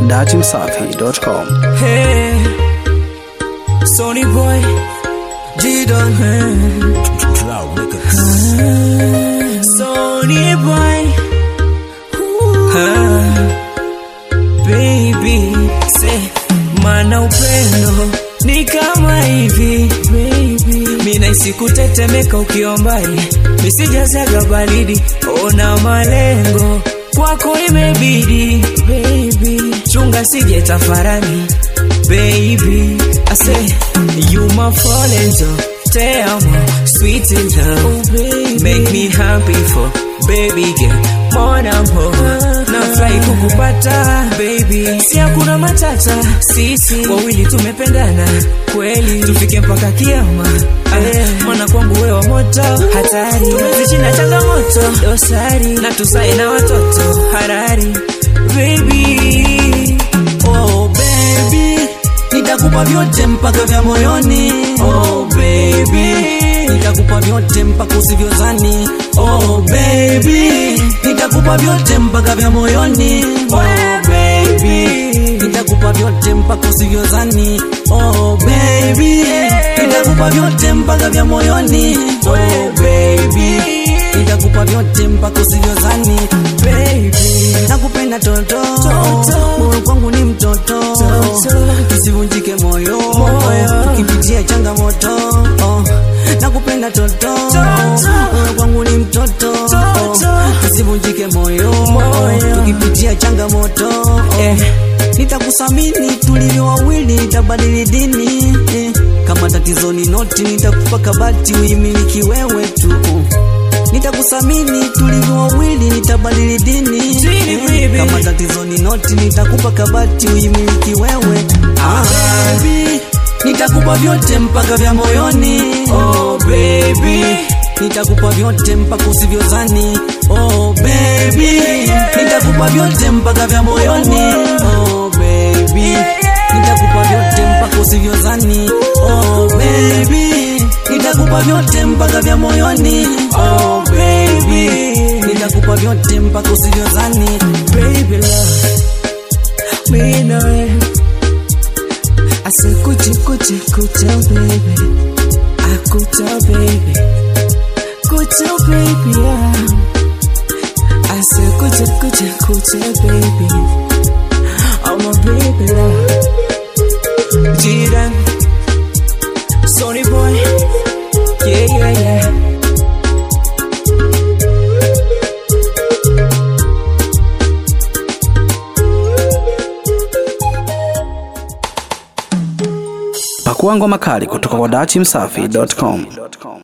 datimsafi.com. Hey, Sony boy, G Don. Sony boy, Ah, baby, say mana upendo ni kama hivi baby, mina isikutetemeka ukiwa mbali, misijazaga baridi, ona malengo kwako imebidi baby, chunga sije tafarani baby, I say you my fall angel, te amo, sweet in love, oh, baby. make me happy for baby girl, more and more, nafurahi kukupata baby, si hakuna matata, sisi wawili tumependana kweli, tufike mpaka kiama eh, mwana kwangu wewe wa moto hatari, tumezishinda changamoto dosari, na tuzae na watoto harari baby Oh baby, nitakupa vyote mpaka vya moyoni. Oh baby, nitakupa vyote mpaka usivyozani. Oh baby, nitakupa vyote mpaka vya moyoni. Oh baby, nitakupa vyote mpaka usivyozani. Oh baby, nitakupa vyote mpaka vya moyoni. Oh baby, nitakupa vyote mpaka usivyozani. baby Nakupenda toto, Toto. moyo kwangu ni mtoto, Toto. usivunjike moyo, Moyo. ukipitia changamoto. oh. Nakupenda toto, Toto. moyo kwangu ni mtoto, Toto. usivunjike moyo, Moyo. ukipitia changamoto. eh. Nitakusamini tulivyo wawili, nitabadili dini eh. Kama tatizo ni noti, nitakupa kabati uimiliki wewe tu Nitakusamini tulivyo wawili, nitabadili dini Dini, eh. baby. Kama tatizo ni noti, nitakupa kabati uimiliki wewe ah. Baby, nitakupa vyote mpaka vya moyoni oh, baby nitakupa vyote mpaka usivyozani oh, baby nitakupa vyote mpaka vya moyoni oh, baby nitakupa vyote mpaka usivyozani oh, baby nitakupa vyote mpaka vya moyoni oh, baby nitakupa vyote mpaka usivyozani baby love me know I said kuchi kuchi kucha baby I kucha baby kucha baby yeah I said kucha kucha kucha baby I'm a baby love Jiran Sony boy yeah yeah yeah Pakua ngoma kali kutoka kwa datimsafi.com.